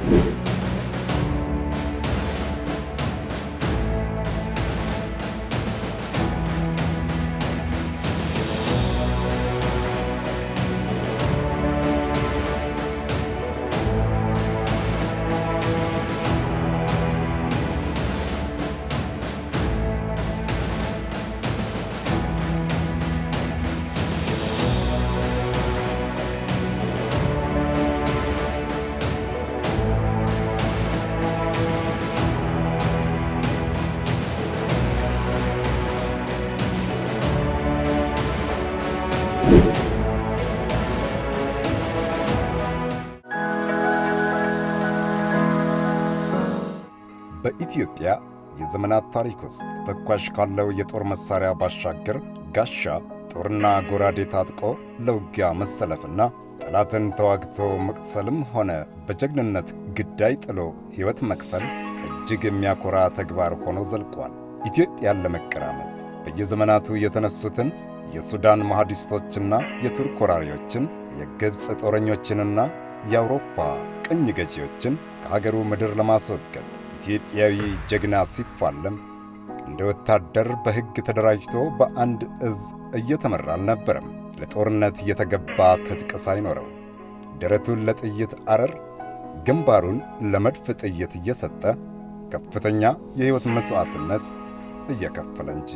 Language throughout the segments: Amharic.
በኢትዮጵያ የዘመናት ታሪክ ውስጥ ተተኳሽ ካለው የጦር መሣሪያ ባሻገር ጋሻ፣ ጦርና ጎራዴ ታጥቆ ለውጊያ መሰለፍና ጠላትን ተዋግቶ መቅሰልም ሆነ በጀግንነት ግዳይ ጥሎ ሕይወት መክፈል እጅግ የሚያኮራ ተግባር ሆኖ ዘልቋል። ኢትዮጵያን ለመቀራመት በየዘመናቱ የተነሱትን የሱዳን መሐዲስቶችና የቱርክ ወራሪዎችን የግብፅ ጦረኞችንና የአውሮፓ ቅኝ ገዢዎችን ከአገሩ ምድር ለማስወገድ ኢትዮጵያዊ ጀግና ሲፋለም እንደ ወታደር በሕግ ተደራጅቶ በአንድ እዝ እየተመራ አልነበረም። ለጦርነት የተገባ ትጥቅ ሳይኖረው ደረቱን ለጥይት አረር፣ ግንባሩን ለመድፍ ጥይት እየሰጠ ከፍተኛ የሕይወት መሥዋዕትነት እየከፈለ እንጂ።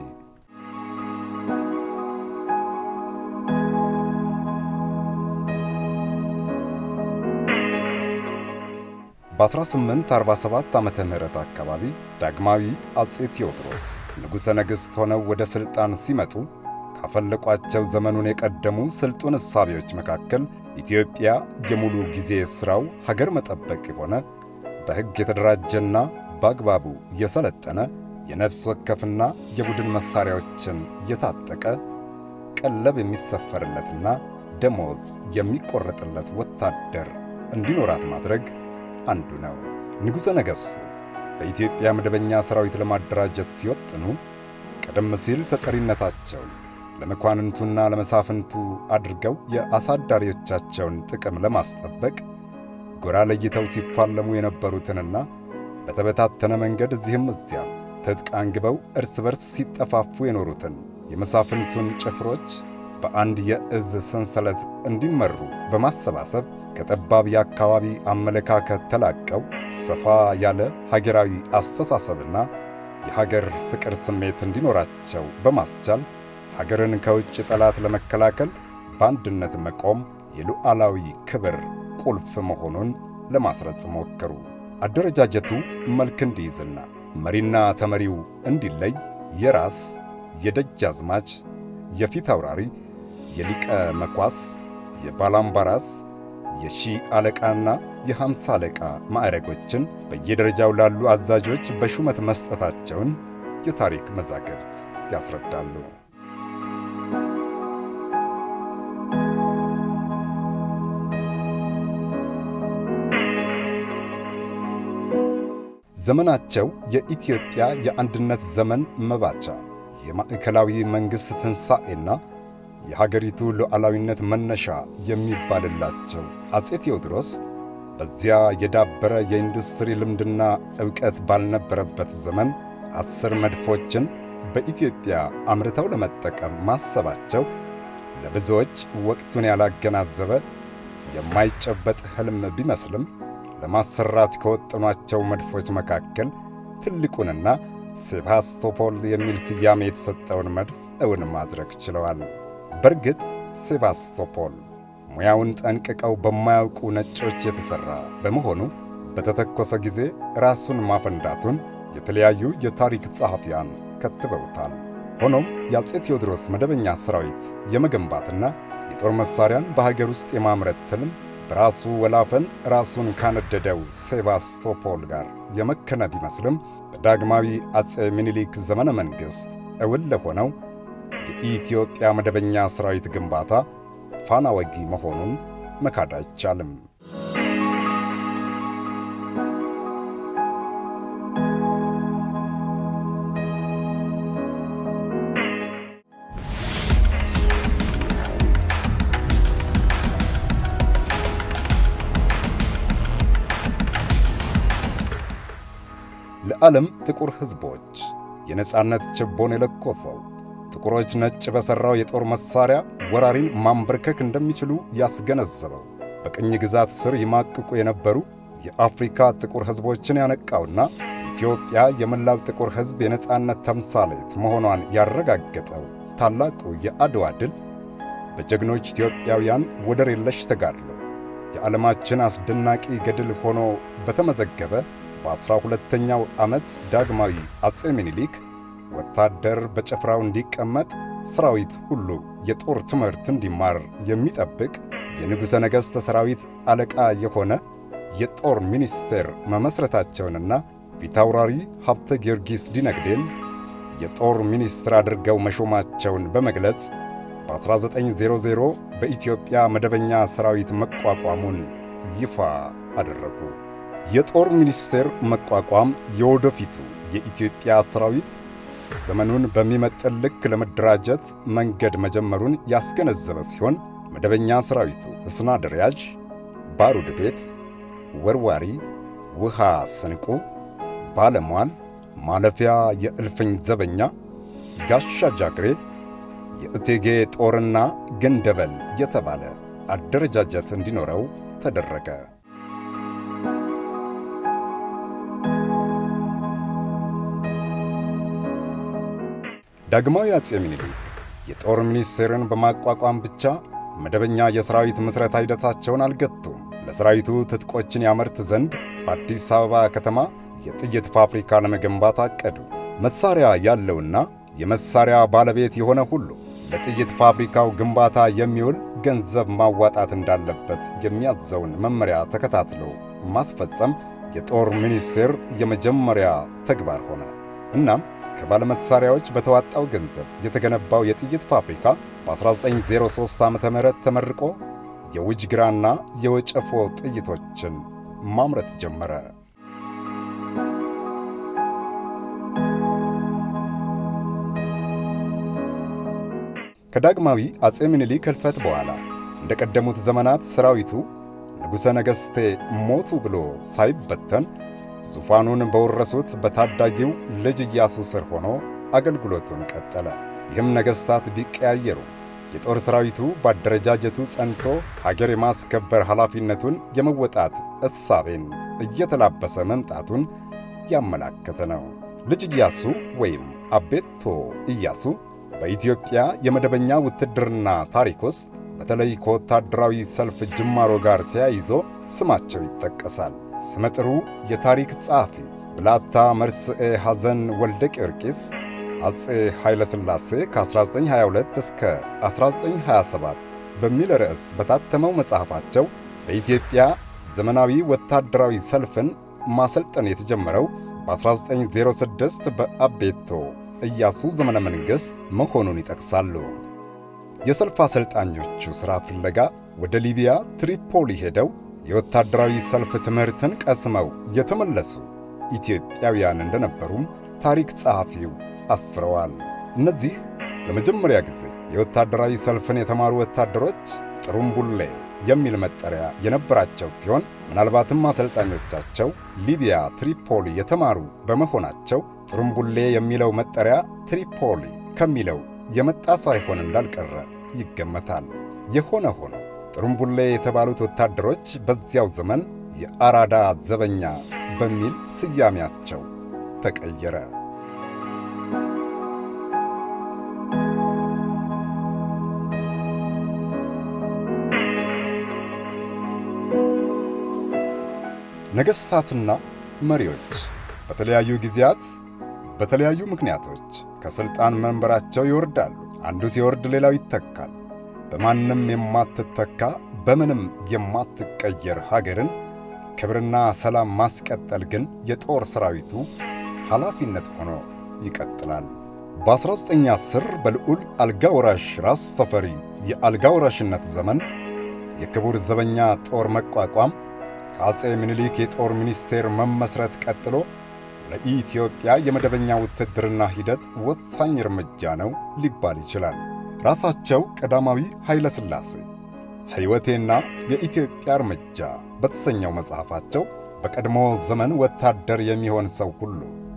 በ1847 ዓመተ ምህረት አካባቢ ዳግማዊ አጼ ቴዎድሮስ ንጉሠ ነገሥት ሆነው ወደ ሥልጣን ሲመጡ ካፈለቋቸው ዘመኑን የቀደሙ ስልጡን እሳቤዎች መካከል ኢትዮጵያ የሙሉ ጊዜ ሥራው ሀገር መጠበቅ የሆነ በሕግ የተደራጀና በአግባቡ የሰለጠነ የነፍስ ወከፍና የቡድን መሣሪያዎችን የታጠቀ ቀለብ የሚሰፈርለትና ደሞዝ የሚቈረጥለት ወታደር እንዲኖራት ማድረግ አንዱ ነው። ንጉሠ ነገሥቱ በኢትዮጵያ መደበኛ ሠራዊት ለማደራጀት ሲወጥኑ ቀደም ሲል ተጠሪነታቸውን ለመኳንንቱና ለመሳፍንቱ አድርገው የአሳዳሪዎቻቸውን ጥቅም ለማስጠበቅ ጎራ ለይተው ሲፋለሙ የነበሩትንና በተበታተነ መንገድ እዚህም እዚያም ትጥቅ አንግበው እርስ በርስ ሲጠፋፉ የኖሩትን የመሳፍንቱን ጭፍሮች በአንድ የእዝ ሰንሰለት እንዲመሩ በማሰባሰብ ከጠባብ የአካባቢ አመለካከት ተላቀው ሰፋ ያለ ሀገራዊ አስተሳሰብና የሀገር ፍቅር ስሜት እንዲኖራቸው በማስቻል ሀገርን ከውጭ ጠላት ለመከላከል በአንድነት መቆም የሉዓላዊ ክብር ቁልፍ መሆኑን ለማስረጽ ሞከሩ። አደረጃጀቱ መልክ እንዲይዝና መሪና ተመሪው እንዲለይ የራስ፣ የደጃዝማች፣ የፊት አውራሪ፣ የሊቀ መኳስ፣ የባላምባራስ፣ የሺህ አለቃና የሃምሳ አለቃ ማዕረጎችን በየደረጃው ላሉ አዛዦች በሹመት መስጠታቸውን የታሪክ መዛግብት ያስረዳሉ። ዘመናቸው የኢትዮጵያ የአንድነት ዘመን መባቻ፣ የማዕከላዊ መንግሥት ትንሣኤና የሀገሪቱ ሉዓላዊነት መነሻ የሚባልላቸው አጼ ቴዎድሮስ በዚያ የዳበረ የኢንዱስትሪ ልምድና ዕውቀት ባልነበረበት ዘመን አስር መድፎችን በኢትዮጵያ አምርተው ለመጠቀም ማሰባቸው ለብዙዎች ወቅቱን ያላገናዘበ የማይጨበጥ ሕልም ቢመስልም ለማሰራት ከወጠኗቸው መድፎች መካከል ትልቁንና ሴባስቶፖል የሚል ስያሜ የተሰጠውን መድፍ እውን ማድረግ ችለዋል። በእርግጥ ሴባስቶፖል ሙያውን ጠንቅቀው በማያውቁ ነጮች የተሠራ በመሆኑ በተተኮሰ ጊዜ ራሱን ማፈንዳቱን የተለያዩ የታሪክ ጸሐፊያን ከትበውታል። ሆኖም የአፄ ቴዎድሮስ መደበኛ ሠራዊት የመገንባትና የጦር መሣሪያን በሀገር ውስጥ የማምረት ትልም በራሱ ወላፈን ራሱን ካነደደው ሴባስቶፖል ጋር የመከነ ቢመስልም በዳግማዊ አፄ ምኒልክ ዘመነ መንግሥት እውን ለሆነው የኢትዮጵያ መደበኛ ሠራዊት ግንባታ ፋና ወጊ መሆኑን መካድ አይቻልም። ለዓለም ጥቁር ሕዝቦች የነጻነት ችቦን የለኮሰው ጥቁሮች ነጭ በሠራው የጦር መሣሪያ ወራሪን ማንበርከክ እንደሚችሉ ያስገነዘበው በቅኝ ግዛት ስር ይማቅቁ የነበሩ የአፍሪካ ጥቁር ሕዝቦችን ያነቃውና ኢትዮጵያ የመላው ጥቁር ሕዝብ የነጻነት ተምሳሌት መሆኗን ያረጋገጠው ታላቁ የአድዋ ድል በጀግኖች ኢትዮጵያውያን ወደር የለሽ ተጋድሎ የዓለማችን አስደናቂ ገድል ሆኖ በተመዘገበ በዐሥራ ሁለተኛው ዓመት ዳግማዊ አጼ ምኒልክ ወታደር በጭፍራው እንዲቀመጥ ሰራዊት ሁሉ የጦር ትምህርት እንዲማር የሚጠብቅ የንጉሠ ነገሥት ሰራዊት አለቃ የሆነ የጦር ሚኒስቴር መመሥረታቸውንና ፊታውራሪ ሀብተ ጊዮርጊስ ዲነግዴን የጦር ሚኒስትር አድርገው መሾማቸውን በመግለጽ በ1900 በኢትዮጵያ መደበኛ ሰራዊት መቋቋሙን ይፋ አደረጉ። የጦር ሚኒስቴር መቋቋም የወደፊቱ የኢትዮጵያ ሰራዊት ዘመኑን በሚመጥን ልክ ለመደራጀት መንገድ መጀመሩን ያስገነዘበ ሲሆን መደበኛ ሰራዊቱ እስና ደሪያዥ፣ ባሩድ ቤት፣ ወርዋሪ፣ ውሃ ስንቁ፣ ባለሟል፣ ማለፊያ የእልፍኝ ዘበኛ፣ ጋሻ ጃግሬ፣ የእቴጌ ጦርና ገንደበል የተባለ አደረጃጀት እንዲኖረው ተደረገ። ዳግማዊ አጼ ምኒልክ የጦር ሚኒስቴርን በማቋቋም ብቻ መደበኛ የሰራዊት ምስረታ ሂደታቸውን አልገቱም። ለሰራዊቱ ትጥቆችን ያመርት ዘንድ በአዲስ አበባ ከተማ የጥይት ፋብሪካ ለመገንባት አቀዱ። መሳሪያ ያለውና የመሳሪያ ባለቤት የሆነ ሁሉ ለጥይት ፋብሪካው ግንባታ የሚውል ገንዘብ ማዋጣት እንዳለበት የሚያዘውን መመሪያ ተከታትሎ ማስፈጸም የጦር ሚኒስቴር የመጀመሪያ ተግባር ሆነ። እናም ከባለመሳሪያዎች በተዋጣው ገንዘብ የተገነባው የጥይት ፋብሪካ በ1903 ዓ ም ተመርቆ የውጅግራና የወጨፎ ጥይቶችን ማምረት ጀመረ። ከዳግማዊ አጼ ምኒልክ ሕልፈት በኋላ እንደ ቀደሙት ዘመናት ሰራዊቱ ንጉሠ ነገሥቴ ሞቱ ብሎ ሳይበተን ዙፋኑን በወረሱት በታዳጊው ልጅ ኢያሱ ስር ሆኖ አገልግሎቱን ቀጠለ። ይህም ነገሥታት ቢቀያየሩ የጦር ሠራዊቱ በአደረጃጀቱ ጸንቶ ሀገር የማስከበር ኃላፊነቱን የመወጣት እሳቤን እየተላበሰ መምጣቱን ያመላከተ ነው። ልጅ ኢያሱ ወይም አቤቶ ኢያሱ በኢትዮጵያ የመደበኛ ውትድርና ታሪክ ውስጥ በተለይ ከወታደራዊ ሰልፍ ጅማሮ ጋር ተያይዞ ስማቸው ይጠቀሳል። ስመጥሩ የታሪክ ጸሐፊ ብላታ መርስኤ ሐዘን ወልደ ጊዮርጊስ አጼ ኃይለ ሥላሴ ከ1922 እስከ 1927 በሚል ርዕስ በታተመው መጽሐፋቸው በኢትዮጵያ ዘመናዊ ወታደራዊ ሰልፍን ማሰልጠን የተጀመረው በ1906 በአቤቶ ኢያሱ ዘመነ መንግሥት መሆኑን ይጠቅሳሉ። የሰልፍ አሰልጣኞቹ ሥራ ፍለጋ ወደ ሊቢያ ትሪፖሊ ሄደው የወታደራዊ ሰልፍ ትምህርትን ቀስመው የተመለሱ ኢትዮጵያውያን እንደነበሩም ታሪክ ጸሐፊው አስፍረዋል። እነዚህ ለመጀመሪያ ጊዜ የወታደራዊ ሰልፍን የተማሩ ወታደሮች ጥሩምቡሌ የሚል መጠሪያ የነበራቸው ሲሆን ምናልባትም አሰልጣኞቻቸው ሊቢያ ትሪፖሊ የተማሩ በመሆናቸው ጥሩምቡሌ የሚለው መጠሪያ ትሪፖሊ ከሚለው የመጣ ሳይሆን እንዳልቀረ ይገመታል። የሆነ ሆኖ ጥሩምቡሌ የተባሉት ወታደሮች በዚያው ዘመን የአራዳ ዘበኛ በሚል ስያሜያቸው ተቀየረ። ነገሥታትና መሪዎች በተለያዩ ጊዜያት በተለያዩ ምክንያቶች ከሥልጣን መንበራቸው ይወርዳሉ። አንዱ ሲወርድ ሌላው ይተካል። በማንም የማትተካ በምንም የማትቀየር ሀገርን ክብርና ሰላም ማስቀጠል ግን የጦር ሠራዊቱ ኃላፊነት ሆኖ ይቀጥላል። በ1910 በልዑል አልጋ ወራሽ ራስ ተፈሪ የአልጋ ወራሽነት ዘመን የክቡር ዘበኛ ጦር መቋቋም ከአጼ ምኒልክ የጦር ሚኒስቴር መመስረት ቀጥሎ ለኢትዮጵያ የመደበኛ ውትድርና ሂደት ወሳኝ እርምጃ ነው ሊባል ይችላል። ራሳቸው ቀዳማዊ ኃይለ ሥላሴ ሕይወቴና የኢትዮጵያ እርምጃ በተሰኘው መጽሐፋቸው በቀድሞ ዘመን ወታደር የሚሆን ሰው ሁሉ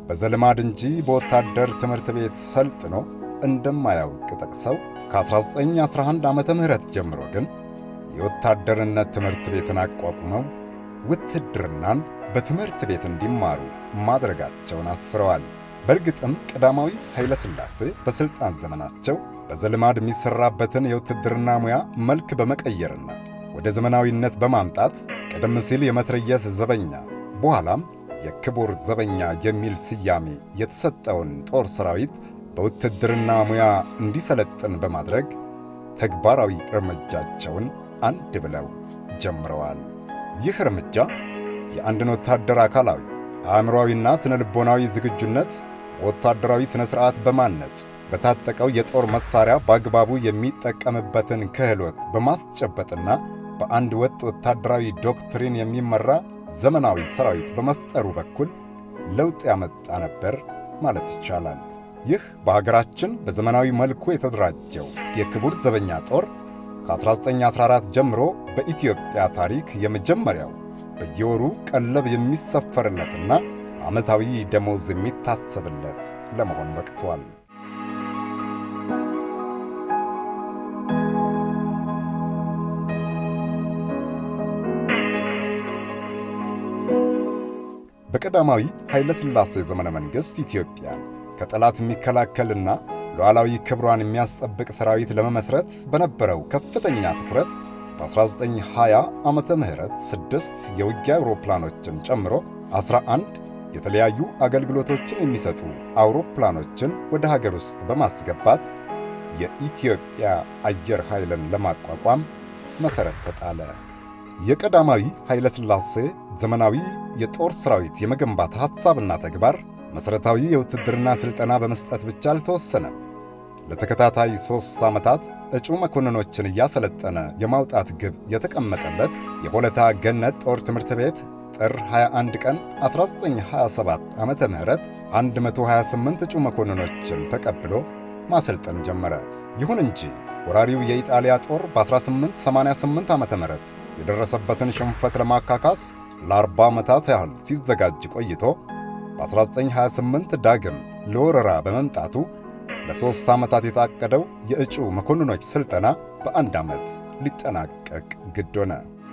በዘልማድ እንጂ በወታደር ትምህርት ቤት ሰልጥኖ እንደማያውቅ ጠቅሰው ከ1911 ዓመተ ምህረት ጀምሮ ግን የወታደርነት ትምህርት ቤትን አቋቁመው ውትድርናን በትምህርት ቤት እንዲማሩ ማድረጋቸውን አስፍረዋል። በእርግጥም ቀዳማዊ ኃይለ ሥላሴ በሥልጣን ዘመናቸው በዘልማድ የሚሠራበትን የውትድርና ሙያ መልክ በመቀየርና ወደ ዘመናዊነት በማምጣት ቀደም ሲል የመትረየስ ዘበኛ በኋላም የክቡር ዘበኛ የሚል ስያሜ የተሰጠውን ጦር ሠራዊት በውትድርና ሙያ እንዲሰለጥን በማድረግ ተግባራዊ እርምጃቸውን አንድ ብለው ጀምረዋል። ይህ እርምጃ የአንድን ወታደር አካላዊ አእምሮአዊና ስነ ልቦናዊ ዝግጁነት ወታደራዊ ሥነ ሥርዓት በማነጽ በታጠቀው የጦር መሣሪያ በአግባቡ የሚጠቀምበትን ክህሎት በማስጨበጥና በአንድ ወጥ ወታደራዊ ዶክትሪን የሚመራ ዘመናዊ ሠራዊት በመፍጠሩ በኩል ለውጥ ያመጣ ነበር ማለት ይቻላል። ይህ በሀገራችን በዘመናዊ መልኩ የተደራጀው የክቡር ዘበኛ ጦር ከ1914 ጀምሮ በኢትዮጵያ ታሪክ የመጀመሪያው በየወሩ ቀለብ የሚሰፈርለትና ዓመታዊ ደሞዝ የሚታሰብለት ለመሆን በቅቷል። በቀዳማዊ ኃይለ ሥላሴ ዘመነ መንግሥት ኢትዮጵያን ከጠላት የሚከላከልና ሉዓላዊ ክብሯን የሚያስጠብቅ ሠራዊት ለመመሥረት በነበረው ከፍተኛ ትኩረት በ1920 ዓመተ ምህረት ስድስት የውጊያ አውሮፕላኖችን ጨምሮ 11 የተለያዩ አገልግሎቶችን የሚሰጡ አውሮፕላኖችን ወደ ሀገር ውስጥ በማስገባት የኢትዮጵያ አየር ኃይልን ለማቋቋም መሠረት ተጣለ። የቀዳማዊ ኃይለ ሥላሴ ዘመናዊ የጦር ሠራዊት የመገንባት ሐሳብና ተግባር መሠረታዊ የውትድርና ሥልጠና በመስጠት ብቻ አልተወሰነም። ለተከታታይ ሦስት ዓመታት እጩ መኮንኖችን እያሰለጠነ የማውጣት ግብ የተቀመጠለት የሆለታ ገነት ጦር ትምህርት ቤት ጥር 21 ቀን 1927 ዓመተ ምህረት 128 እጩ መኮንኖችን ተቀብሎ ማሰልጠን ጀመረ። ይሁን እንጂ ወራሪው የኢጣሊያ ጦር በ1888 ዓመተ ምህረት የደረሰበትን ሽንፈት ለማካካስ ለ40 ዓመታት ያህል ሲዘጋጅ ቆይቶ በ1928 ዳግም ለወረራ በመምጣቱ ለሦስት ዓመታት የታቀደው የእጩ መኮንኖች ሥልጠና በአንድ ዓመት ሊጠናቀቅ ግድ ሆነ።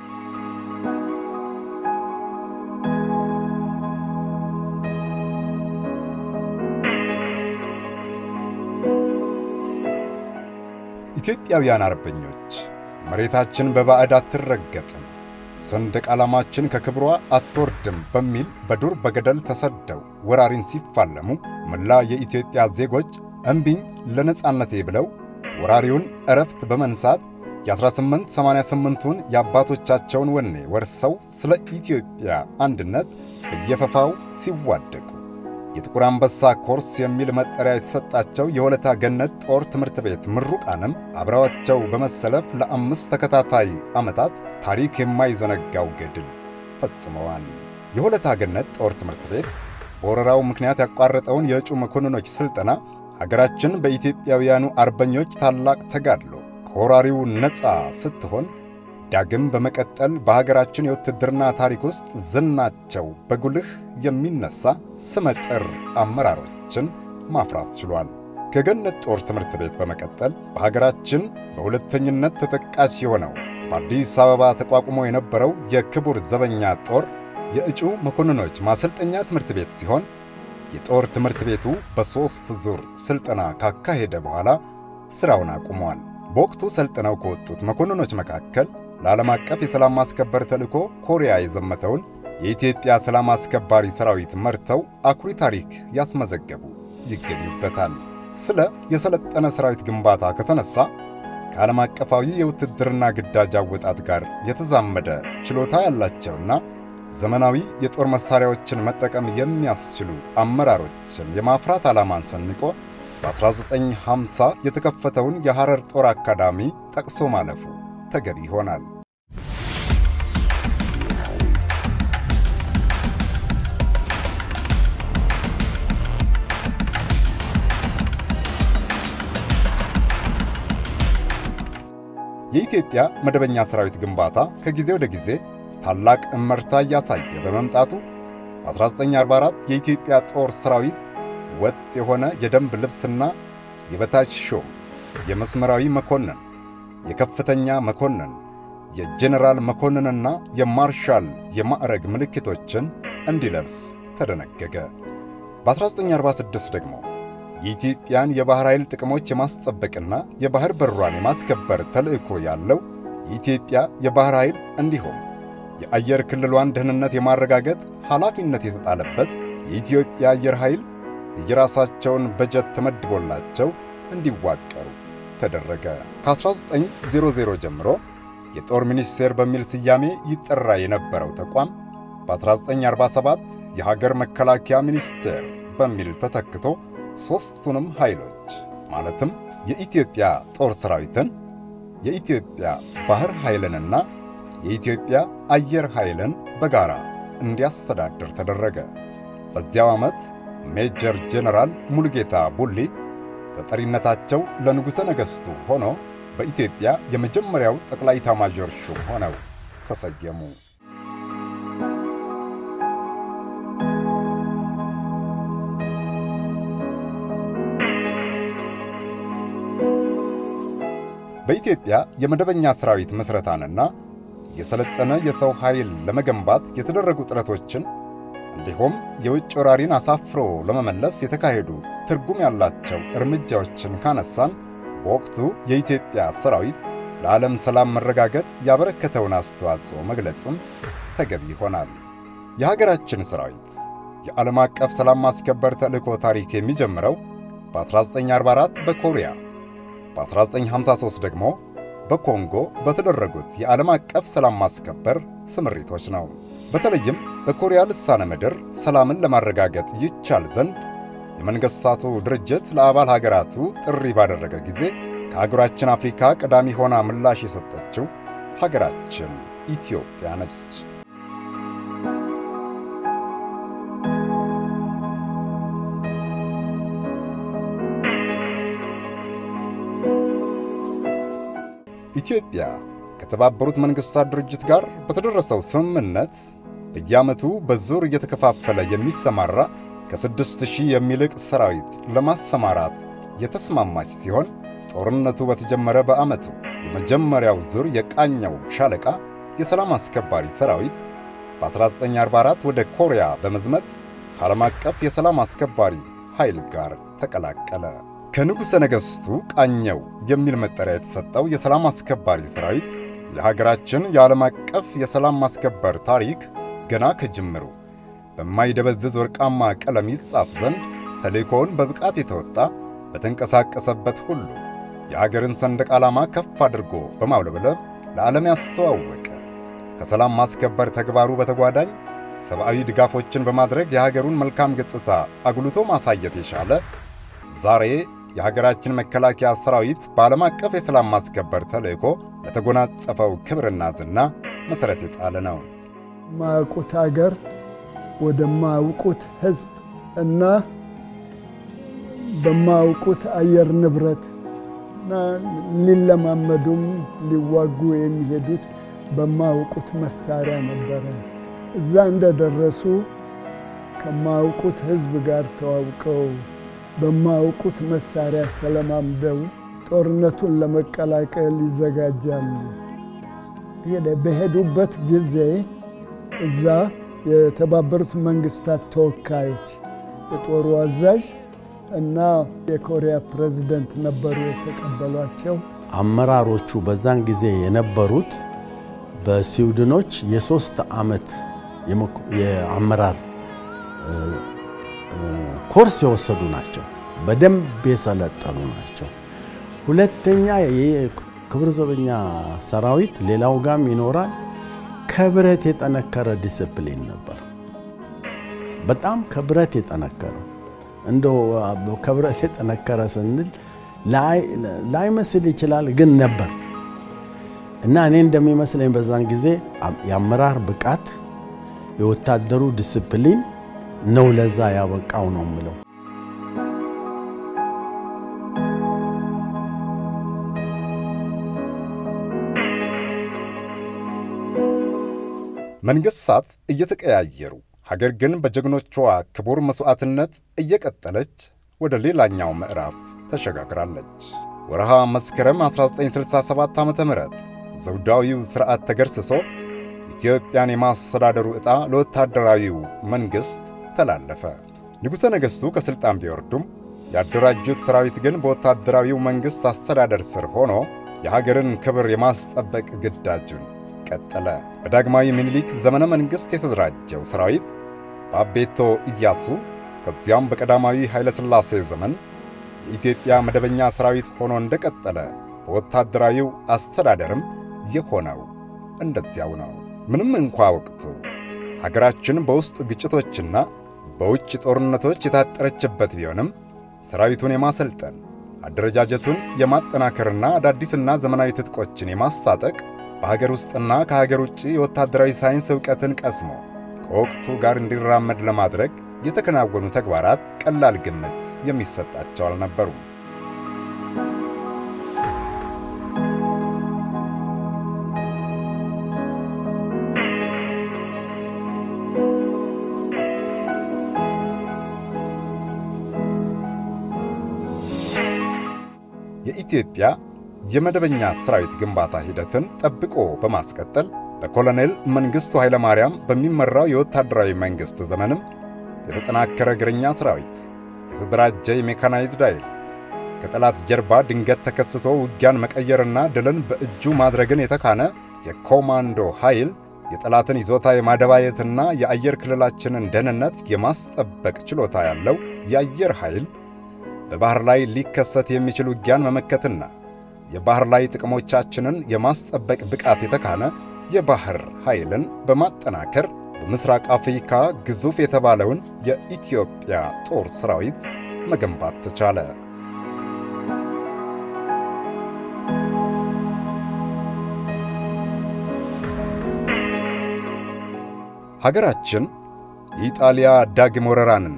ኢትዮጵያውያን አርበኞች መሬታችን በባዕድ አትረገጥም፣ ሰንደቅ ዓላማችን ከክብሯ አትወርድም በሚል በዱር በገደል ተሰደው ወራሪን ሲፋለሙ መላ የኢትዮጵያ ዜጎች እምቢኝ ለነጻነቴ ብለው ወራሪውን ዕረፍት በመንሳት የ1888ቱን የአባቶቻቸውን ወኔ ወርሰው ስለ ኢትዮጵያ አንድነት በየፈፋው ሲዋደቁ የጥቁር አንበሳ ኮርስ የሚል መጠሪያ የተሰጣቸው የሆለታ ገነት ጦር ትምህርት ቤት ምሩቃንም አብረዋቸው በመሰለፍ ለአምስት ተከታታይ ዓመታት ታሪክ የማይዘነጋው ገድል ፈጽመዋል። የሆለታ ገነት ጦር ትምህርት ቤት በወረራው ምክንያት ያቋረጠውን የእጩ መኮንኖች ሥልጠና ሀገራችን በኢትዮጵያውያኑ አርበኞች ታላቅ ተጋድሎ ከወራሪው ነፃ ስትሆን ዳግም በመቀጠል በሀገራችን የውትድርና ታሪክ ውስጥ ዝናቸው በጉልህ የሚነሳ ስመጥር አመራሮችን ማፍራት ችሏል። ከገነት ጦር ትምህርት ቤት በመቀጠል በሀገራችን በሁለተኝነት ተጠቃሽ የሆነው በአዲስ አበባ ተቋቁሞ የነበረው የክቡር ዘበኛ ጦር የእጩ መኮንኖች ማሰልጠኛ ትምህርት ቤት ሲሆን የጦር ትምህርት ቤቱ በሦስት ዙር ሥልጠና ካካሄደ በኋላ ሥራውን አቁሟል። በወቅቱ ሰልጥነው ከወጡት መኮንኖች መካከል ለዓለም አቀፍ የሰላም ማስከበር ተልእኮ ኮሪያ የዘመተውን የኢትዮጵያ ሰላም አስከባሪ ሰራዊት መርተው አኩሪ ታሪክ ያስመዘገቡ ይገኙበታል። ስለ የሰለጠነ ሰራዊት ግንባታ ከተነሳ ከዓለም አቀፋዊ የውትድርና ግዳጅ አወጣት ጋር የተዛመደ ችሎታ ያላቸውና ዘመናዊ የጦር መሣሪያዎችን መጠቀም የሚያስችሉ አመራሮችን የማፍራት ዓላማን ሰንቆ በ1950 የተከፈተውን የሐረር ጦር አካዳሚ ጠቅሶ ማለፉ ተገቢ ይሆናል። የኢትዮጵያ መደበኛ ሠራዊት ግንባታ ከጊዜ ወደ ጊዜ ታላቅ እመርታ እያሳየ በመምጣቱ በ1944 የኢትዮጵያ ጦር ሠራዊት ወጥ የሆነ የደንብ ልብስና የበታች ሾም፣ የመስመራዊ መኮንን፣ የከፍተኛ መኮንን፣ የጄኔራል መኮንንና የማርሻል የማዕረግ ምልክቶችን እንዲለብስ ተደነገገ። በ1946 ደግሞ የኢትዮጵያን የባሕር ኃይል ጥቅሞች የማስጠበቅና የባሕር በሯን የማስከበር ተልዕኮ ያለው የኢትዮጵያ የባሕር ኃይል እንዲሁም የአየር ክልሏን ደህንነት የማረጋገጥ ኃላፊነት የተጣለበት የኢትዮጵያ አየር ኃይል የራሳቸውን በጀት ተመድቦላቸው እንዲዋቀሩ ተደረገ። ከ1900 ጀምሮ የጦር ሚኒስቴር በሚል ስያሜ ይጠራ የነበረው ተቋም በ1947 የሀገር መከላከያ ሚኒስቴር በሚል ተተክቶ ሦስቱንም ኃይሎች ማለትም የኢትዮጵያ ጦር ሠራዊትን፣ የኢትዮጵያ ባሕር ኃይልንና የኢትዮጵያ አየር ኃይልን በጋራ እንዲያስተዳድር ተደረገ። በዚያው ዓመት ሜጀር ጄኔራል ሙሉጌታ ቡሊ ተጠሪነታቸው ለንጉሠ ነገሥቱ ሆኖ በኢትዮጵያ የመጀመሪያው ጠቅላይ ኤታማዦር ሹም ሆነው ተሰየሙ። በኢትዮጵያ የመደበኛ ሠራዊት ምስረታንና የሰለጠነ የሰው ኃይል ለመገንባት የተደረጉ ጥረቶችን እንዲሁም የውጭ ወራሪን አሳፍሮ ለመመለስ የተካሄዱ ትርጉም ያላቸው እርምጃዎችን ካነሳን በወቅቱ የኢትዮጵያ ሠራዊት ለዓለም ሰላም መረጋገጥ ያበረከተውን አስተዋጽኦ መግለጽም ተገቢ ይሆናል። የሀገራችን ሠራዊት የዓለም አቀፍ ሰላም ማስከበር ተልእኮ ታሪክ የሚጀምረው በ1944 በኮሪያ በ1953 ደግሞ በኮንጎ በተደረጉት የዓለም አቀፍ ሰላም ማስከበር ስምሪቶች ነው። በተለይም በኮሪያ ልሳነ ምድር ሰላምን ለማረጋገጥ ይቻል ዘንድ የመንግሥታቱ ድርጅት ለአባል ሀገራቱ ጥሪ ባደረገ ጊዜ ከአህጉራችን አፍሪካ ቀዳሚ ሆና ምላሽ የሰጠችው ሀገራችን ኢትዮጵያ ነች። ኢትዮጵያ ከተባበሩት መንግሥታት ድርጅት ጋር በተደረሰው ስምምነት በየዓመቱ በዙር እየተከፋፈለ የሚሰማራ ከስድስት ሺህ የሚልቅ ሰራዊት ለማሰማራት የተስማማች ሲሆን ጦርነቱ በተጀመረ በዓመቱ የመጀመሪያው ዙር የቃኘው ሻለቃ የሰላም አስከባሪ ሰራዊት በ1944 ወደ ኮሪያ በመዝመት ከዓለም አቀፍ የሰላም አስከባሪ ኃይል ጋር ተቀላቀለ። ከንጉሠ ነገሥቱ ቃኘው የሚል መጠሪያ የተሰጠው የሰላም አስከባሪ ሰራዊት የሀገራችን የዓለም አቀፍ የሰላም ማስከበር ታሪክ ገና ከጅምሩ በማይደበዝዝ ወርቃማ ቀለም ይጻፍ ዘንድ ተልእኮውን በብቃት የተወጣ በተንቀሳቀሰበት ሁሉ የአገርን ሰንደቅ ዓላማ ከፍ አድርጎ በማውለብለብ ለዓለም ያስተዋወቀ ከሰላም ማስከበር ተግባሩ በተጓዳኝ ሰብአዊ ድጋፎችን በማድረግ የሀገሩን መልካም ገጽታ አጉልቶ ማሳየት የቻለ ዛሬ የሀገራችን መከላከያ ሰራዊት በዓለም አቀፍ የሰላም ማስከበር ተልእኮ ለተጎናጸፈው ክብርና ዝና መሠረት የጣለ ነው። ማያውቁት አገር ወደማያውቁት ሕዝብ እና በማያውቁት አየር ንብረት እና ሊለማመዱም ሊዋጉ የሚሄዱት በማያውቁት መሳሪያ ነበረ። እዛ እንደደረሱ ከማያውቁት ሕዝብ ጋር ተዋውቀው በማያውቁት መሳሪያ ተለማምደው ጦርነቱን ለመቀላቀል ይዘጋጃሉ። በሄዱበት ጊዜ እዛ የተባበሩት መንግስታት ተወካዮች የጦሩ አዛዥ እና የኮሪያ ፕሬዝደንት ነበሩ የተቀበሏቸው። አመራሮቹ በዛን ጊዜ የነበሩት በስዊድኖች የሶስት ዓመት የአመራር ኮርስ የወሰዱ ናቸው። በደንብ የሰለጠኑ ናቸው። ሁለተኛ የክብር ዘበኛ ሰራዊት ሌላው ጋም ይኖራል። ከብረት የጠነከረ ዲስፕሊን ነበር። በጣም ከብረት የጠነከረ እንደው ከብረት የጠነከረ ስንል ላይመስል ይችላል፣ ግን ነበር እና እኔ እንደሚመስለኝ በዛን ጊዜ የአመራር ብቃት የወታደሩ ዲስፕሊን ነው ለዛ ያበቃው ነው የምለው። መንግሥታት እየተቀያየሩ ሀገር ግን በጀግኖቿ ክቡር መሥዋዕትነት እየቀጠለች ወደ ሌላኛው ምዕራፍ ተሸጋግራለች። ወርሃ መስከረም 1967 ዓ ም ዘውዳዊው ሥርዓት ተገርስሶ ኢትዮጵያን የማስተዳደሩ ዕጣ ለወታደራዊው መንግሥት ተላለፈ። ንጉሠ ነገሥቱ ከሥልጣን ቢወርዱም ያደራጁት ሠራዊት ግን በወታደራዊው መንግሥት አስተዳደር ስር ሆኖ የሀገርን ክብር የማስጠበቅ ግዳጁን ቀጠለ። በዳግማዊ ምኒልክ ዘመነ መንግሥት የተደራጀው ሠራዊት በአቤቶ ኢያሱ ከዚያም በቀዳማዊ ኃይለ ሥላሴ ዘመን የኢትዮጵያ መደበኛ ሠራዊት ሆኖ እንደቀጠለ በወታደራዊው አስተዳደርም የሆነው እንደዚያው ነው። ምንም እንኳ ወቅቱ ሀገራችን በውስጥ ግጭቶችና በውጭ ጦርነቶች የታጠረችበት ቢሆንም ሠራዊቱን የማሰልጠን አደረጃጀቱን የማጠናከርና አዳዲስና ዘመናዊ ትጥቆችን የማስታጠቅ በሀገር ውስጥና ከሀገር ውጭ የወታደራዊ ሳይንስ ዕውቀትን ቀስሞ ከወቅቱ ጋር እንዲራመድ ለማድረግ የተከናወኑ ተግባራት ቀላል ግምት የሚሰጣቸው አልነበሩም። የኢትዮጵያ የመደበኛ ሠራዊት ግንባታ ሂደትን ጠብቆ በማስቀጠል በኮሎኔል መንግሥቱ ኃይለ ማርያም በሚመራው የወታደራዊ መንግሥት ዘመንም የተጠናከረ እግረኛ ሠራዊት፣ የተደራጀ የሜካናይዝድ ኃይል፣ ከጠላት ጀርባ ድንገት ተከስቶ ውጊያን መቀየርና ድልን በእጁ ማድረግን የተካነ የኮማንዶ ኃይል፣ የጠላትን ይዞታ የማደባየትና የአየር ክልላችንን ደህንነት የማስጠበቅ ችሎታ ያለው የአየር ኃይል በባሕር ላይ ሊከሰት የሚችል ውጊያን መመከትና የባሕር ላይ ጥቅሞቻችንን የማስጠበቅ ብቃት የተካነ የባሕር ኃይልን በማጠናከር በምሥራቅ አፍሪካ ግዙፍ የተባለውን የኢትዮጵያ ጦር ሠራዊት መገንባት ተቻለ። ሀገራችን የኢጣሊያ ዳግም ወረራንና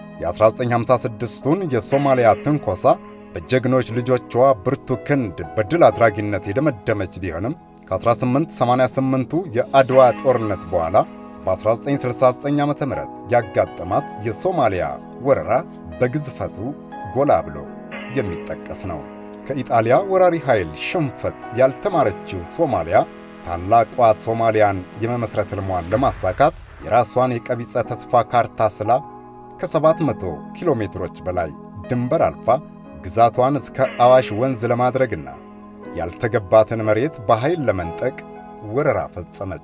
የ1956ቱን የሶማሊያ ትንኮሳ በጀግኖች ልጆቿ ብርቱ ክንድ በድል አድራጊነት የደመደመች ቢሆንም ከ1888ቱ የአድዋ ጦርነት በኋላ በ1969 ዓ ም ያጋጠማት የሶማሊያ ወረራ በግዝፈቱ ጎላ ብሎ የሚጠቀስ ነው። ከኢጣሊያ ወራሪ ኃይል ሽንፈት ያልተማረችው ሶማሊያ ታላቋ ሶማሊያን የመመስረት ሕልሟን ለማሳካት የራሷን የቀቢጸ ተስፋ ካርታ ስላ ከ700 ኪሎ ሜትሮች በላይ ድንበር አልፋ ግዛቷን እስከ አዋሽ ወንዝ ለማድረግና ያልተገባትን መሬት በኃይል ለመንጠቅ ወረራ ፈጸመች።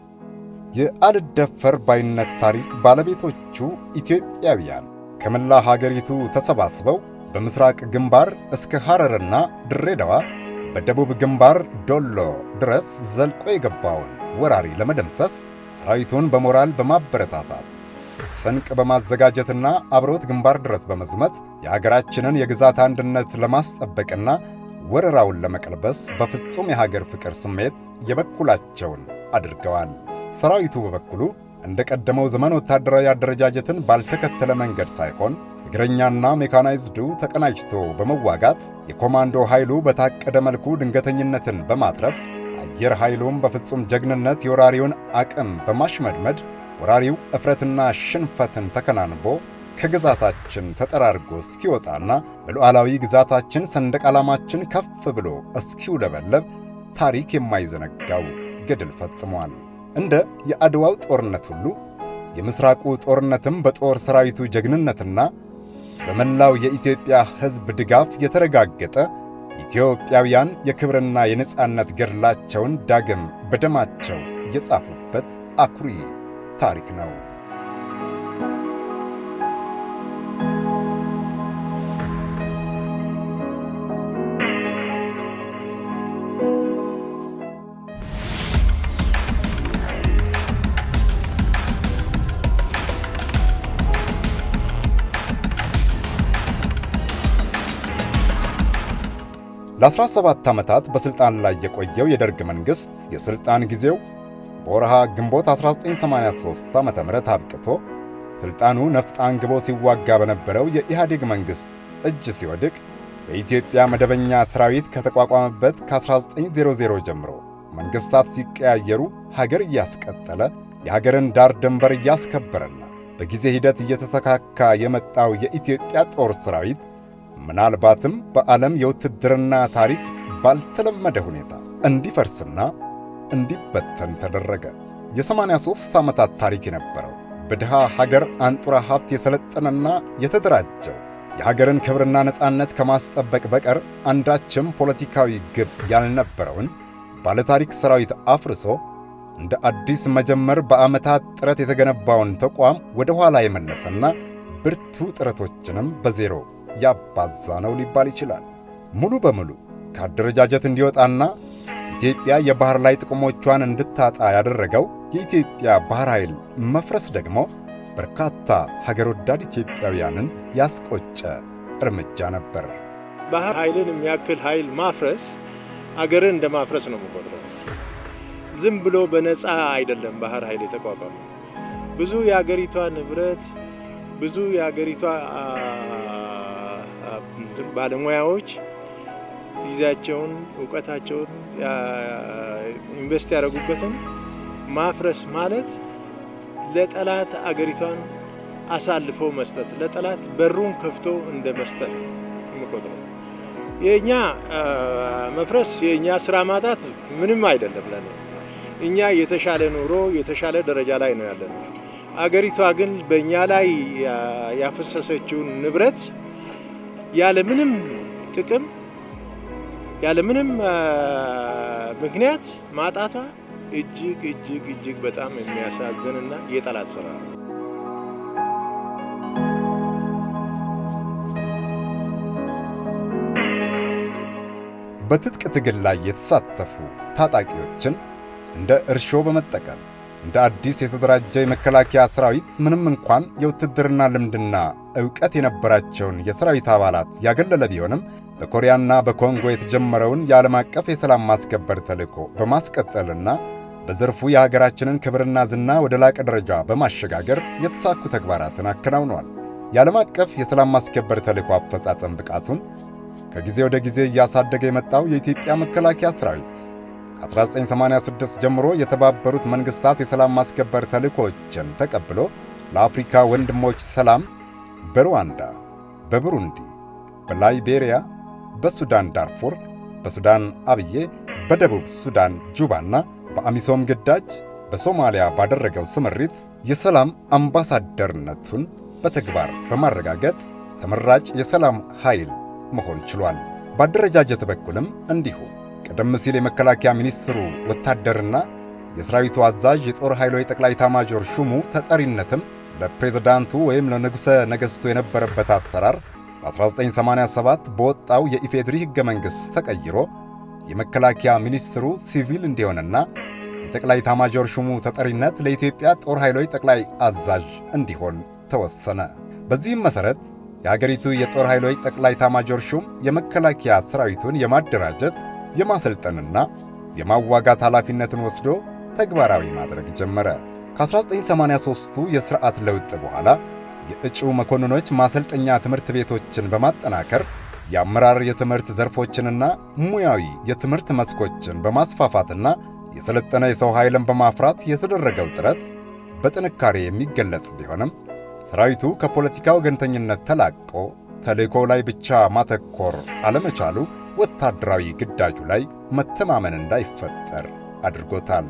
የአልደፈር ባይነት ታሪክ ባለቤቶቹ ኢትዮጵያውያን ከመላ ሀገሪቱ ተሰባስበው በምሥራቅ ግንባር እስከ ሐረርና ድሬዳዋ፣ በደቡብ ግንባር ዶሎ ድረስ ዘልቆ የገባውን ወራሪ ለመደምሰስ ሠራዊቱን በሞራል በማበረታታት ስንቅ በማዘጋጀትና አብሮት ግንባር ድረስ በመዝመት የአገራችንን የግዛት አንድነት ለማስጠበቅና ወረራውን ለመቀልበስ በፍጹም የሀገር ፍቅር ስሜት የበኩላቸውን አድርገዋል። ሰራዊቱ በበኩሉ እንደ ቀደመው ዘመን ወታደራዊ አደረጃጀትን ባልተከተለ መንገድ ሳይሆን እግረኛና ሜካናይዝዱ ተቀናጅቶ በመዋጋት የኮማንዶ ኃይሉ በታቀደ መልኩ ድንገተኝነትን በማትረፍ አየር ኃይሉም በፍጹም ጀግንነት የወራሪውን አቅም በማሽመድመድ ወራሪው እፍረትና ሽንፈትን ተከናንቦ ከግዛታችን ተጠራርጎ እስኪወጣና በሉዓላዊ ግዛታችን ሰንደቅ ዓላማችን ከፍ ብሎ እስኪውለበለብ ታሪክ የማይዘነጋው ገድል ፈጽሟል። እንደ የአድዋው ጦርነት ሁሉ የምሥራቁ ጦርነትም በጦር ሠራዊቱ ጀግንነትና በመላው የኢትዮጵያ ሕዝብ ድጋፍ የተረጋገጠ ኢትዮጵያውያን የክብርና የነጻነት ገድላቸውን ዳግም በደማቸው የጻፉበት አኩሪ ታሪክ ነው። ለ17 ዓመታት በሥልጣን ላይ የቆየው የደርግ መንግሥት የሥልጣን ጊዜው በወርሃ ግንቦት 1983 ዓ ም አብቅቶ ሥልጣኑ ነፍጥ አንግቦ ሲዋጋ በነበረው የኢህአዴግ መንግሥት እጅ ሲወድቅ በኢትዮጵያ መደበኛ ሠራዊት ከተቋቋመበት ከ1900 ጀምሮ መንግሥታት ሲቀያየሩ ሀገር እያስቀጠለ የሀገርን ዳር ድንበር እያስከበረና በጊዜ ሂደት እየተተካካ የመጣው የኢትዮጵያ ጦር ሠራዊት ምናልባትም በዓለም የውትድርና ታሪክ ባልተለመደ ሁኔታ እንዲፈርስና እንዲበተን ተደረገ። የሰማንያ ሦስት ዓመታት ታሪክ የነበረው በድሃ ሀገር አንጡራ ሀብት የሰለጠነና የተደራጀው የሀገርን ክብርና ነፃነት ከማስጠበቅ በቀር አንዳችም ፖለቲካዊ ግብ ያልነበረውን ባለታሪክ ሠራዊት አፍርሶ እንደ አዲስ መጀመር በዓመታት ጥረት የተገነባውን ተቋም ወደ ኋላ የመለሰና ብርቱ ጥረቶችንም በዜሮ ያባዛ ነው ሊባል ይችላል። ሙሉ በሙሉ ከአደረጃጀት እንዲወጣና ኢትዮጵያ የባሕር ላይ ጥቅሞቿን እንድታጣ ያደረገው የኢትዮጵያ ባሕር ኃይል መፍረስ ደግሞ በርካታ ሀገር ወዳድ ኢትዮጵያውያንን ያስቆጨ እርምጃ ነበር። ባህር ኃይልን የሚያክል ኃይል ማፍረስ አገርን እንደ ማፍረስ ነው የምቆጥረው። ዝም ብሎ በነፃ አይደለም ባህር ኃይል የተቋቋመው። ብዙ የአገሪቷ ንብረት፣ ብዙ የአገሪቷ ባለሙያዎች ጊዜያቸውን፣ እውቀታቸውን ኢንቨስት ያደረጉበትን ማፍረስ ማለት ለጠላት አገሪቷን አሳልፎ መስጠት፣ ለጠላት በሩን ከፍቶ እንደ መስጠት ነው የምቆጥረው። የእኛ መፍረስ የእኛ ስራ ማጣት ምንም አይደለም ለኔ። እኛ የተሻለ ኑሮ የተሻለ ደረጃ ላይ ነው ያለነው። አገሪቷ ግን በእኛ ላይ ያፈሰሰችውን ንብረት ያለምንም ጥቅም ያለምንም ምክንያት ማጣቷ እጅግ እጅግ እጅግ በጣም የሚያሳዝንና የጠላት ስራ ነው። በትጥቅ ትግል ላይ የተሳተፉ ታጣቂዎችን እንደ እርሾ በመጠቀም እንደ አዲስ የተደራጀ የመከላከያ ሠራዊት ምንም እንኳን የውትድርና ልምድና ዕውቀት የነበራቸውን የሠራዊት አባላት ያገለለ ቢሆንም በኮሪያና በኮንጎ የተጀመረውን የዓለም አቀፍ የሰላም ማስከበር ተልዕኮ በማስቀጠልና በዘርፉ የሀገራችንን ክብርና ዝና ወደ ላቀ ደረጃ በማሸጋገር የተሳኩ ተግባራትን አከናውነዋል። የዓለም አቀፍ የሰላም ማስከበር ተልዕኮ አፈጻጸም ብቃቱን ከጊዜ ወደ ጊዜ እያሳደገ የመጣው የኢትዮጵያ መከላከያ ሠራዊት ከ1986 ጀምሮ የተባበሩት መንግሥታት የሰላም ማስከበር ተልዕኮዎችን ተቀብሎ ለአፍሪካ ወንድሞች ሰላም በሩዋንዳ፣ በቡሩንዲ፣ በላይቤሪያ፣ በሱዳን ዳርፉር፣ በሱዳን አብዬ፣ በደቡብ ሱዳን ጁባና በአሚሶም ግዳጅ በሶማሊያ ባደረገው ስምሪት የሰላም አምባሳደርነቱን በተግባር በማረጋገጥ ተመራጭ የሰላም ኃይል መሆን ችሏል። በአደረጃጀት በኩልም እንዲሁ ቀደም ሲል የመከላከያ ሚኒስትሩ ወታደርና የሰራዊቱ አዛዥ የጦር ኃይሎች ጠቅላይ ኤታማዦር ሹሙ ተጠሪነትም ለፕሬዝዳንቱ ወይም ለንጉሠ ነገሥቱ የነበረበት አሰራር በ1987 በወጣው የኢፌድሪ ሕገ መንግሥት ተቀይሮ የመከላከያ ሚኒስትሩ ሲቪል እንዲሆንና የጠቅላይ ኤታማዦር ሹሙ ተጠሪነት ለኢትዮጵያ ጦር ኃይሎች ጠቅላይ አዛዥ እንዲሆን ተወሰነ። በዚህም መሠረት የአገሪቱ የጦር ኃይሎች ጠቅላይ ኤታማዦር ሹም የመከላከያ ሠራዊቱን የማደራጀት የማሰልጠንና የማዋጋት ኃላፊነትን ወስዶ ተግባራዊ ማድረግ ጀመረ። ከ1983ቱ የሥርዓት ለውጥ በኋላ የእጩ መኮንኖች ማሰልጠኛ ትምህርት ቤቶችን በማጠናከር የአመራር የትምህርት ዘርፎችንና ሙያዊ የትምህርት መስኮችን በማስፋፋትና የሰለጠነ የሰው ኃይልን በማፍራት የተደረገው ጥረት በጥንካሬ የሚገለጽ ቢሆንም ሰራዊቱ ከፖለቲካ ወገንተኝነት ተላቆ ተልእኮ ላይ ብቻ ማተኮር አለመቻሉ ወታደራዊ ግዳጁ ላይ መተማመን እንዳይፈጠር አድርጎታል።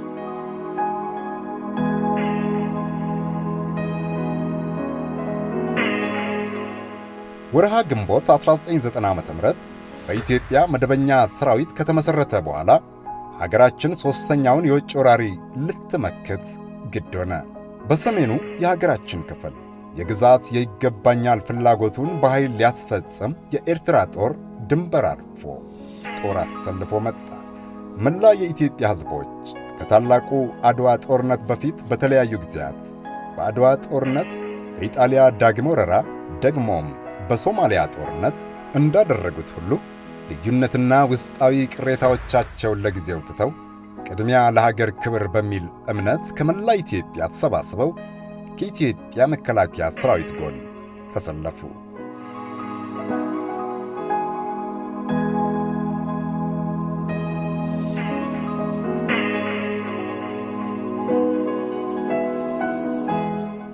ወርሃ ግንቦት 1990 ዓ.ም በኢትዮጵያ መደበኛ ሰራዊት ከተመሠረተ በኋላ ሀገራችን ሦስተኛውን የውጭ ወራሪ ልትመክት ግድ ሆነ። በሰሜኑ የሀገራችን ክፍል የግዛት የይገባኛል ፍላጎቱን በኃይል ሊያስፈጽም የኤርትራ ጦር ድንበር አልፎ ጦር አሰልፎ መጣ። መላ የኢትዮጵያ ሕዝቦች ከታላቁ አድዋ ጦርነት በፊት በተለያዩ ጊዜያት በአድዋ ጦርነት፣ በኢጣሊያ ዳግም ወረራ፣ ደግሞም በሶማሊያ ጦርነት እንዳደረጉት ሁሉ ልዩነትና ውስጣዊ ቅሬታዎቻቸውን ለጊዜው ትተው ቅድሚያ ለሀገር ክብር በሚል እምነት ከመላ ኢትዮጵያ ተሰባስበው ከኢትዮጵያ መከላከያ ሠራዊት ጎን ተሰለፉ።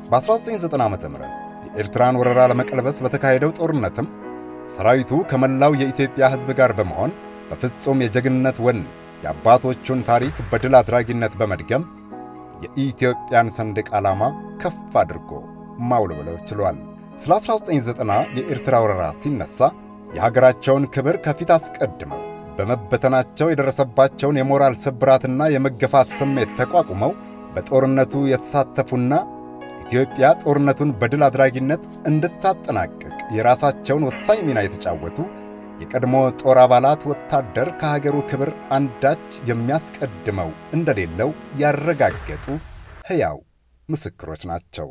በ1990 ዓ ም የኤርትራን ወረራ ለመቀልበስ በተካሄደው ጦርነትም ሰራዊቱ ከመላው የኢትዮጵያ ሕዝብ ጋር በመሆን በፍጹም የጀግንነት ወኔ የአባቶቹን ታሪክ በድል አድራጊነት በመድገም የኢትዮጵያን ሰንደቅ ዓላማ ከፍ አድርጎ ማውለብለው ችሏል። ስለ 1990 የኤርትራ ወረራ ሲነሳ የሀገራቸውን ክብር ከፊት አስቀድመው በመበተናቸው የደረሰባቸውን የሞራል ስብራትና የመገፋት ስሜት ተቋቁመው በጦርነቱ የተሳተፉና ኢትዮጵያ ጦርነቱን በድል አድራጊነት እንድታጠናቅቅ የራሳቸውን ወሳኝ ሚና የተጫወቱ የቀድሞ ጦር አባላት ወታደር ከሀገሩ ክብር አንዳች የሚያስቀድመው እንደሌለው ያረጋገጡ ሕያው ምስክሮች ናቸው።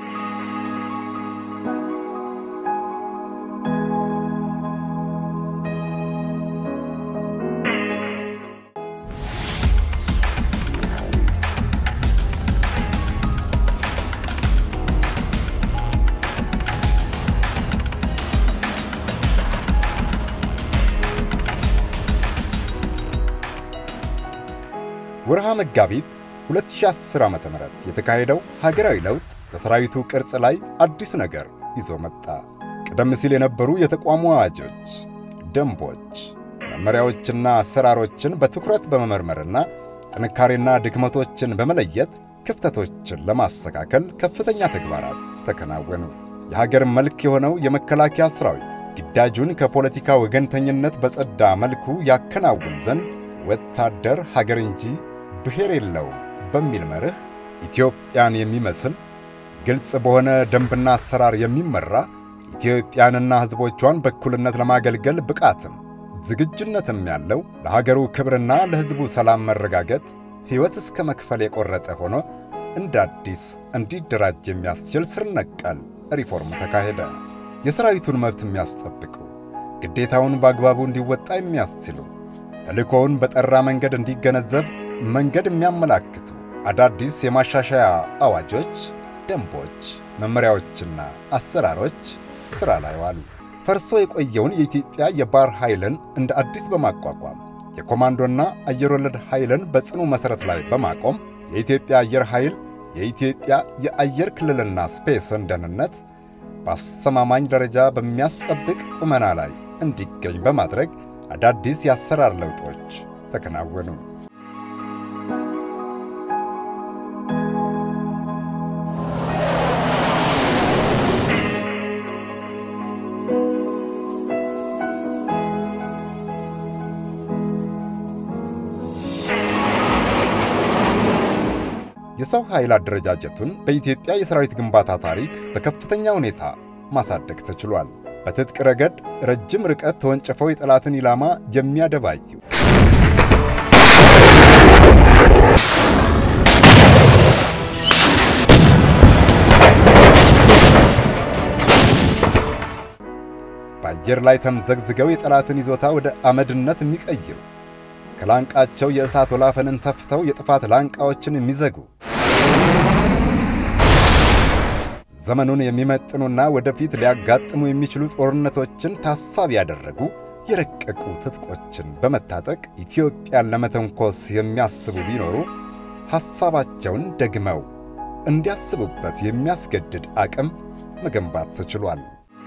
ወርሃ መጋቢት 2010 ዓ.ም የተካሄደው ሀገራዊ ለውጥ በሰራዊቱ ቅርጽ ላይ አዲስ ነገር ይዞ መጣ። ቀደም ሲል የነበሩ የተቋሙ አዋጆች፣ ደንቦች፣ መመሪያዎችና አሰራሮችን በትኩረት በመመርመርና ጥንካሬና ድክመቶችን በመለየት ክፍተቶችን ለማስተካከል ከፍተኛ ተግባራት ተከናወኑ። የሀገር መልክ የሆነው የመከላከያ ሠራዊት ግዳጁን ከፖለቲካ ወገንተኝነት በጸዳ መልኩ ያከናውን ዘንድ ወታደር ሀገር እንጂ ብሔር የለውም በሚል መርህ ኢትዮጵያን የሚመስል ግልጽ በሆነ ደንብና አሰራር የሚመራ ኢትዮጵያንና ሕዝቦቿን በእኩልነት ለማገልገል ብቃትም ዝግጁነትም ያለው ለሀገሩ ክብርና ለሕዝቡ ሰላም መረጋገጥ ሕይወት እስከ መክፈል የቆረጠ ሆኖ እንደ አዲስ እንዲደራጅ የሚያስችል ስር ነቀል ሪፎርም ተካሄደ። የሰራዊቱን መብት የሚያስጠብቁ ግዴታውን በአግባቡ እንዲወጣ የሚያስችሉ ተልእኮውን በጠራ መንገድ እንዲገነዘብ መንገድ የሚያመላክቱ አዳዲስ የማሻሻያ አዋጆች፣ ደንቦች፣ መመሪያዎችና አሰራሮች ሥራ ላይ ዋሉ። ፈርሶ የቆየውን የኢትዮጵያ የባሕር ኃይልን እንደ አዲስ በማቋቋም የኮማንዶና አየር ወለድ ኃይልን በጽኑ መሠረት ላይ በማቆም የኢትዮጵያ አየር ኃይል የኢትዮጵያ የአየር ክልልና ስፔስን ደህንነት በአስተማማኝ ደረጃ በሚያስጠብቅ ቁመና ላይ እንዲገኝ በማድረግ አዳዲስ የአሰራር ለውጦች ተከናወኑ። የሰው ኃይል አደረጃጀቱን በኢትዮጵያ የሰራዊት ግንባታ ታሪክ በከፍተኛ ሁኔታ ማሳደግ ተችሏል። በትጥቅ ረገድ ረጅም ርቀት ተወንጭፈው የጠላትን ኢላማ የሚያደባዩ በአየር ላይ ተምዘግዝገው የጠላትን ይዞታ ወደ አመድነት የሚቀይሩ ከላንቃቸው የእሳት ወላፈንን ተፍተው የጥፋት ላንቃዎችን የሚዘጉ ዘመኑን የሚመጥኑና ወደፊት ሊያጋጥሙ የሚችሉ ጦርነቶችን ታሳቢ ያደረጉ የረቀቁ ትጥቆችን በመታጠቅ ኢትዮጵያን ለመተንኮስ የሚያስቡ ቢኖሩ ሐሳባቸውን ደግመው እንዲያስቡበት የሚያስገድድ አቅም መገንባት ተችሏል።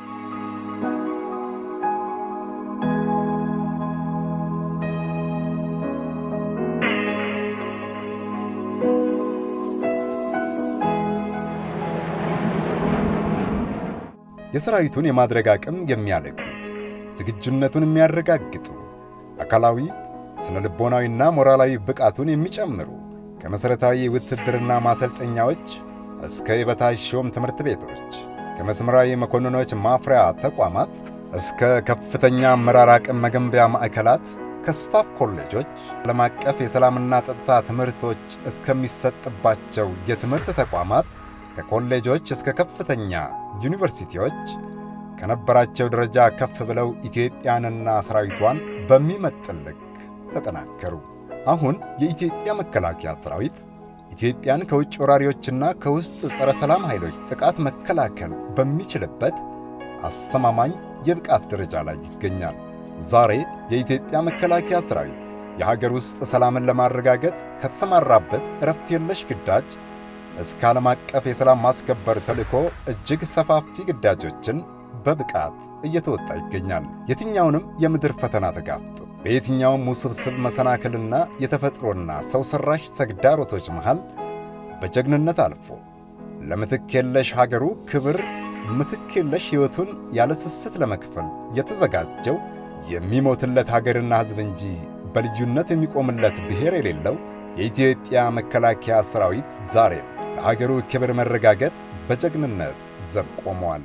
የሰራዊቱን የማድረግ አቅም የሚያለቁ ዝግጁነቱን የሚያረጋግጡ አካላዊ፣ ስነ ልቦናዊና ሞራላዊ ብቃቱን የሚጨምሩ ከመሠረታዊ ውትድርና ማሰልጠኛዎች እስከ የበታች ሾም ትምህርት ቤቶች ከመስመራዊ መኮንኖች ማፍሪያ ተቋማት እስከ ከፍተኛ አመራር አቅም መገንቢያ ማዕከላት ከስታፍ ኮሌጆች ዓለም አቀፍ የሰላምና ጸጥታ ትምህርቶች እስከሚሰጥባቸው የትምህርት ተቋማት ከኮሌጆች እስከ ከፍተኛ ዩኒቨርሲቲዎች ከነበራቸው ደረጃ ከፍ ብለው ኢትዮጵያንና ሰራዊቷን በሚመጥን ልክ ተጠናከሩ። አሁን የኢትዮጵያ መከላከያ ሰራዊት ኢትዮጵያን ከውጭ ወራሪዎችና ከውስጥ ጸረ ሰላም ኃይሎች ጥቃት መከላከል በሚችልበት አስተማማኝ የብቃት ደረጃ ላይ ይገኛል። ዛሬ የኢትዮጵያ መከላከያ ሰራዊት የሀገር ውስጥ ሰላምን ለማረጋገጥ ከተሰማራበት እረፍት የለሽ ግዳጅ እስከ ዓለም አቀፍ የሰላም ማስከበር ተልዕኮ እጅግ ሰፋፊ ግዳጆችን በብቃት እየተወጣ ይገኛል። የትኛውንም የምድር ፈተና ተጋፍጦ በየትኛውም ውስብስብ መሰናክልና የተፈጥሮና ሰው ሠራሽ ተግዳሮቶች መሃል በጀግንነት አልፎ ለምትክ የለሽ ሀገሩ ክብር ምትክ የለሽ ሕይወቱን ያለ ስስት ለመክፈል የተዘጋጀው የሚሞትለት ሀገርና ሕዝብ እንጂ በልዩነት የሚቆምለት ብሔር የሌለው የኢትዮጵያ መከላከያ ሠራዊት ዛሬም ለሀገሩ ክብር መረጋገጥ በጀግንነት ዘብ ቆመዋል።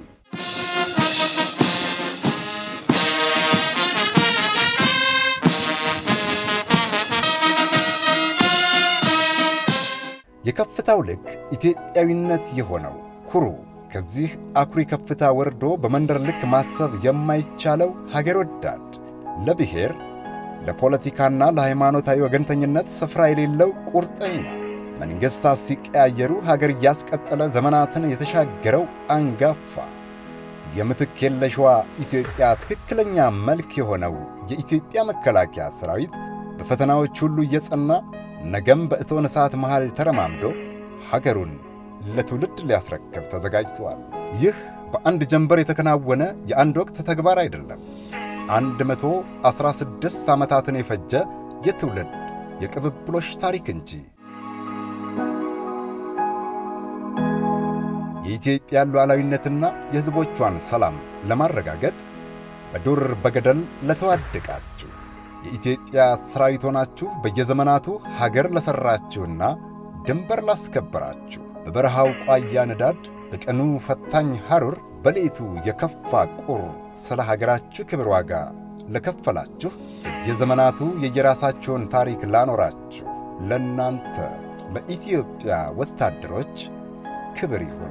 የከፍታው ልክ ኢትዮጵያዊነት የሆነው ኩሩ ከዚህ አኩሪ ከፍታ ወርዶ በመንደር ልክ ማሰብ የማይቻለው ሀገር ወዳድ ለብሔር ለፖለቲካና ለሃይማኖታዊ ወገንተኝነት ስፍራ የሌለው ቁርጠኛ መንግሥታት ሲቀያየሩ ሀገር እያስቀጠለ ዘመናትን የተሻገረው አንጋፋ የምትክ የለሽዋ ኢትዮጵያ ትክክለኛ መልክ የሆነው የኢትዮጵያ መከላከያ ሠራዊት በፈተናዎች ሁሉ እየጸና ነገም በእቶን እሳት መሃል ተረማምዶ ሀገሩን ለትውልድ ሊያስረክብ ተዘጋጅቷል። ይህ በአንድ ጀንበር የተከናወነ የአንድ ወቅት ተግባር አይደለም። አንድ መቶ ዐሥራ ስድስት ዓመታትን የፈጀ የትውልድ የቅብብሎሽ ታሪክ እንጂ። የኢትዮጵያን ሉዓላዊነትና የሕዝቦቿን ሰላም ለማረጋገጥ በዱር በገደል ለተዋደቃችሁ የኢትዮጵያ ሠራዊት ሆናችሁ በየዘመናቱ ሀገር ለሠራችሁና ድንበር ላስከበራችሁ በበረሃው ቋያ ንዳድ በቀኑ ፈታኝ ሐሩር በሌቱ የከፋ ቁር ስለ ሀገራችሁ ክብር ዋጋ ለከፈላችሁ የዘመናቱ የየራሳችሁን ታሪክ ላኖራችሁ ለእናንተ ለኢትዮጵያ ወታደሮች ክብር ይሁን።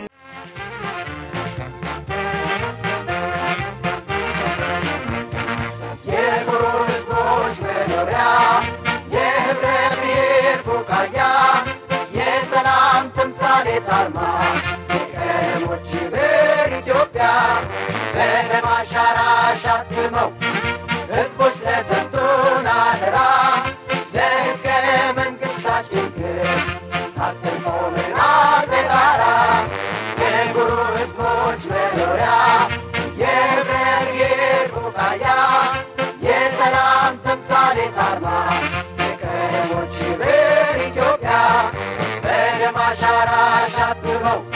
የኩሩ ሕዝቦች መኖሪያ የህብረ ብሔር ቡቃያ የሰላም ተምሳሌት አርማ የቀለሞች ብር ኢትዮጵያ በደም አሻራ አሻትመው ሕዝቦች ለሰጡን አደራ ለሕገ መንግሥታችን ክብር ታጥቀን ቆመናል በጋራ የኩሩ ሕዝቦች መኖሪያ የህብረ ብሔር ቡቃያ የሰላም ተምሳሌት አርማ የቀለሞች ብር ኢትዮጵያ በደም አሻራ አሻትመው